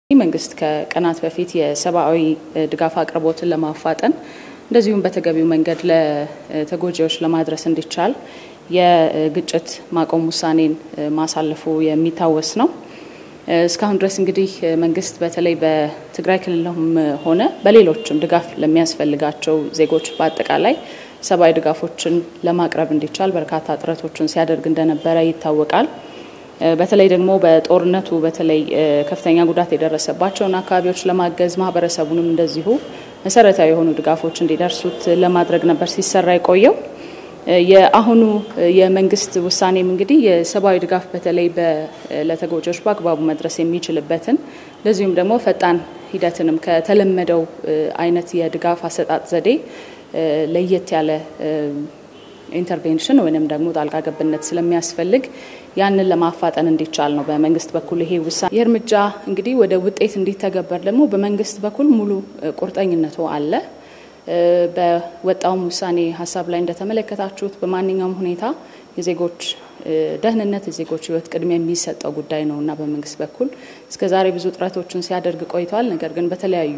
መንግስት ከቀናት በፊት የሰብአዊ ድጋፍ አቅርቦትን ለማፋጠን እንደዚሁም በተገቢው መንገድ ለተጎጂዎች ለማድረስ እንዲቻል የግጭት ማቆም ውሳኔን ማሳለፉ የሚታወስ ነው። እስካሁን ድረስ እንግዲህ መንግስት በተለይ በትግራይ ክልልም ሆነ በሌሎችም ድጋፍ ለሚያስፈልጋቸው ዜጎች በአጠቃላይ ሰብአዊ ድጋፎችን ለማቅረብ እንዲቻል በርካታ ጥረቶችን ሲያደርግ እንደነበረ ይታወቃል። በተለይ ደግሞ በጦርነቱ በተለይ ከፍተኛ ጉዳት የደረሰባቸውን አካባቢዎች ለማገዝ ማህበረሰቡንም እንደዚሁ መሰረታዊ የሆኑ ድጋፎች እንዲደርሱት ለማድረግ ነበር ሲሰራ የቆየው። የአሁኑ የመንግስት ውሳኔም እንግዲህ የሰብአዊ ድጋፍ በተለይ ለተጎጂዎች በአግባቡ መድረስ የሚችልበትን እንደዚሁም ደግሞ ፈጣን ሂደትንም ከተለመደው አይነት የድጋፍ አሰጣጥ ዘዴ ለየት ያለ ኢንተርቬንሽን ወይንም ደግሞ ጣልቃ ገብነት ስለሚያስፈልግ ያንን ለማፋጠን እንዲቻል ነው በመንግስት በኩል ይሄ ውሳኔ። ይህ እርምጃ እንግዲህ ወደ ውጤት እንዲተገበር ደግሞ በመንግስት በኩል ሙሉ ቁርጠኝነቱ አለ። በወጣውም ውሳኔ ሀሳብ ላይ እንደተመለከታችሁት በማንኛውም ሁኔታ የዜጎች ደህንነት፣ የዜጎች ሕይወት ቅድሚያ የሚሰጠው ጉዳይ ነው እና በመንግስት በኩል እስከዛሬ ብዙ ጥረቶችን ሲያደርግ ቆይቷል። ነገር ግን በተለያዩ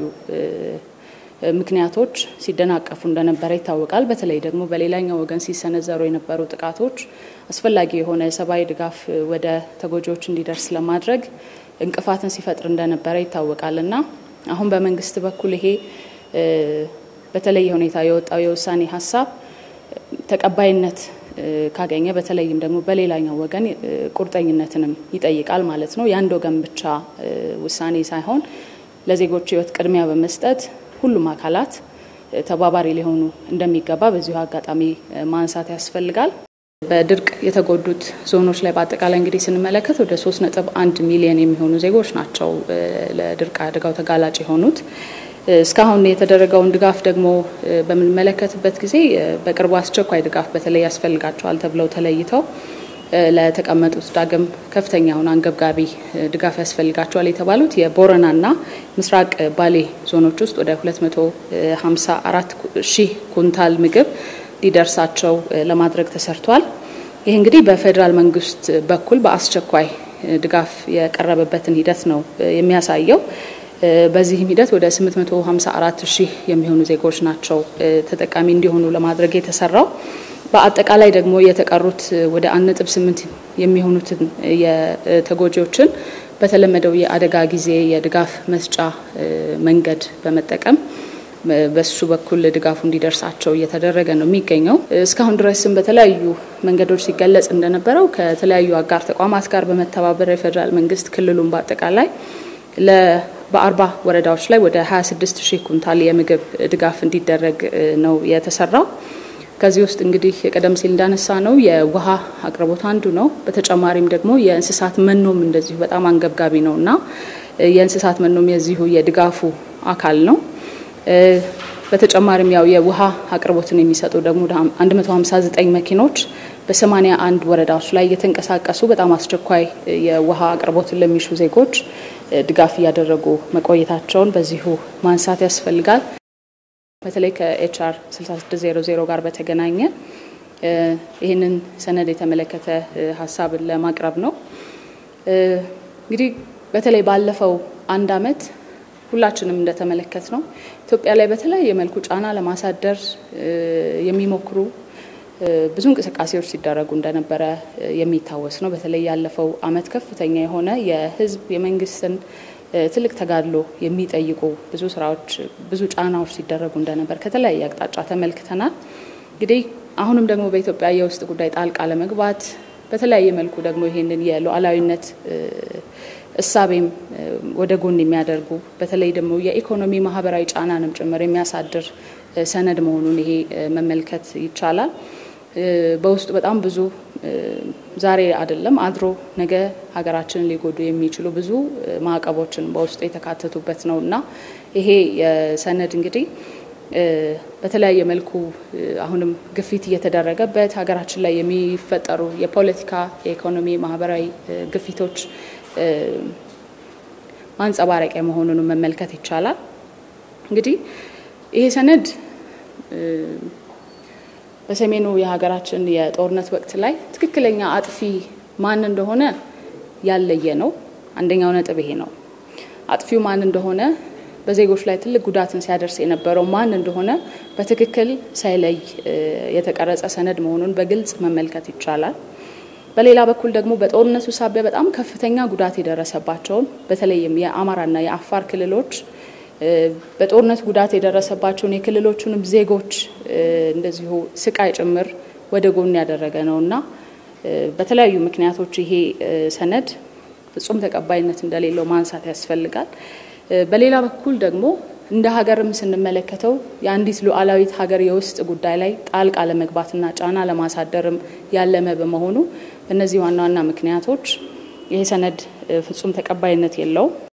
ምክንያቶች ሲደናቀፉ እንደነበረ ይታወቃል። በተለይ ደግሞ በሌላኛው ወገን ሲሰነዘሩ የነበሩ ጥቃቶች አስፈላጊ የሆነ የሰብአዊ ድጋፍ ወደ ተጎጂዎች እንዲደርስ ለማድረግ እንቅፋትን ሲፈጥር እንደነበረ ይታወቃል እና አሁን በመንግስት በኩል ይሄ በተለየ ሁኔታ የወጣው የውሳኔ ሀሳብ ተቀባይነት ካገኘ በተለይም ደግሞ በሌላኛው ወገን ቁርጠኝነትንም ይጠይቃል ማለት ነው። የአንድ ወገን ብቻ ውሳኔ ሳይሆን ለዜጎች ህይወት ቅድሚያ በመስጠት ሁሉም አካላት ተባባሪ ሊሆኑ እንደሚገባ በዚሁ አጋጣሚ ማንሳት ያስፈልጋል። በድርቅ የተጎዱት ዞኖች ላይ በአጠቃላይ እንግዲህ ስንመለከት ወደ ሶስት ነጥብ አንድ ሚሊዮን የሚሆኑ ዜጎች ናቸው ለድርቅ አደጋው ተጋላጭ የሆኑት። እስካሁን የተደረገውን ድጋፍ ደግሞ በምንመለከትበት ጊዜ በቅርቡ አስቸኳይ ድጋፍ በተለይ ያስፈልጋቸዋል ተብለው ተለይተው ለተቀመጡት ዳግም ከፍተኛውን አንገብጋቢ ድጋፍ ያስፈልጋቸዋል የተባሉት የቦረናና ምስራቅ ባሌ ዞኖች ውስጥ ወደ 254 ሺህ ኩንታል ምግብ ሊደርሳቸው ለማድረግ ተሰርቷል። ይህ እንግዲህ በፌዴራል መንግስት በኩል በአስቸኳይ ድጋፍ የቀረበበትን ሂደት ነው የሚያሳየው። በዚህም ሂደት ወደ 854 ሺህ የሚሆኑ ዜጎች ናቸው ተጠቃሚ እንዲሆኑ ለማድረግ የተሰራው። በአጠቃላይ ደግሞ የተቀሩት ወደ 1.8 የሚሆኑትን የተጎጂዎችን በተለመደው የአደጋ ጊዜ የድጋፍ መስጫ መንገድ በመጠቀም በሱ በኩል ድጋፉ እንዲደርሳቸው እየተደረገ ነው የሚገኘው። እስካሁን ድረስም በተለያዩ መንገዶች ሲገለጽ እንደነበረው ከተለያዩ አጋር ተቋማት ጋር በመተባበር የፌዴራል መንግስት ክልሉን በአጠቃላይ በአርባ ወረዳዎች ላይ ወደ 26 ሺህ ኩንታል የምግብ ድጋፍ እንዲደረግ ነው የተሰራው። ከዚህ ውስጥ እንግዲህ ቀደም ሲል እንዳነሳ ነው የውሃ አቅርቦት አንዱ ነው። በተጨማሪም ደግሞ የእንስሳት መኖም እንደዚሁ በጣም አንገብጋቢ ነው እና የእንስሳት መኖም የዚሁ የድጋፉ አካል ነው። በተጨማሪም ያው የውሃ አቅርቦትን የሚሰጡ ደግሞ 159 መኪኖች በ81 ወረዳዎች ላይ እየተንቀሳቀሱ በጣም አስቸኳይ የውሃ አቅርቦትን ለሚሹ ዜጎች ድጋፍ እያደረጉ መቆየታቸውን በዚሁ ማንሳት ያስፈልጋል። በተለይ ከኤችአር 6600 ጋር በተገናኘ ይህንን ሰነድ የተመለከተ ሀሳብን ለማቅረብ ነው። እንግዲህ በተለይ ባለፈው አንድ አመት ሁላችንም እንደተመለከት ነው ኢትዮጵያ ላይ በተለያየ መልኩ ጫና ለማሳደር የሚሞክሩ ብዙ እንቅስቃሴዎች ሲደረጉ እንደነበረ የሚታወስ ነው። በተለይ ያለፈው አመት ከፍተኛ የሆነ የህዝብ የመንግስትን ትልቅ ተጋድሎ የሚጠይቁ ብዙ ስራዎች፣ ብዙ ጫናዎች ሲደረጉ እንደነበር ከተለያየ አቅጣጫ ተመልክተናል። እንግዲህ አሁንም ደግሞ በኢትዮጵያ የውስጥ ጉዳይ ጣልቃ ለመግባት በተለያየ መልኩ ደግሞ ይሄንን የሉዓላዊነት እሳቤም ወደ ጎን የሚያደርጉ በተለይ ደግሞ የኢኮኖሚ ማህበራዊ ጫናንም ጭምር የሚያሳድር ሰነድ መሆኑን ይሄ መመልከት ይቻላል። በውስጡ በጣም ብዙ ዛሬ አይደለም አድሮ ነገ ሀገራችንን ሊጎዱ የሚችሉ ብዙ ማዕቀቦችን በውስጡ የተካተቱበት ነው እና ይሄ ሰነድ እንግዲህ በተለያየ መልኩ አሁንም ግፊት እየተደረገበት ሀገራችን ላይ የሚፈጠሩ የፖለቲካ፣ የኢኮኖሚ፣ ማህበራዊ ግፊቶች ማንጸባረቂያ መሆኑን መመልከት ይቻላል። እንግዲህ ይሄ ሰነድ በሰሜኑ የሀገራችን የጦርነት ወቅት ላይ ትክክለኛ አጥፊ ማን እንደሆነ ያለየ ነው። አንደኛው ነጥብ ይሄ ነው። አጥፊው ማን እንደሆነ በዜጎች ላይ ትልቅ ጉዳትን ሲያደርስ የነበረው ማን እንደሆነ በትክክል ሳይለይ የተቀረጸ ሰነድ መሆኑን በግልጽ መመልከት ይቻላል። በሌላ በኩል ደግሞ በጦርነቱ ሳቢያ በጣም ከፍተኛ ጉዳት የደረሰባቸውን በተለይም የአማራና የአፋር ክልሎች በጦርነት ጉዳት የደረሰባቸውን የክልሎቹንም ዜጎች እንደዚሁ ስቃይ ጭምር ወደ ጎን ያደረገ ነው እና በተለያዩ ምክንያቶች ይሄ ሰነድ ፍጹም ተቀባይነት እንደሌለው ማንሳት ያስፈልጋል። በሌላ በኩል ደግሞ እንደ ሀገርም ስንመለከተው የአንዲት ሉዓላዊት ሀገር የውስጥ ጉዳይ ላይ ጣልቃ ለመግባትና ጫና ለማሳደርም ያለመ በመሆኑ በእነዚህ ዋና ዋና ምክንያቶች ይሄ ሰነድ ፍጹም ተቀባይነት የለውም።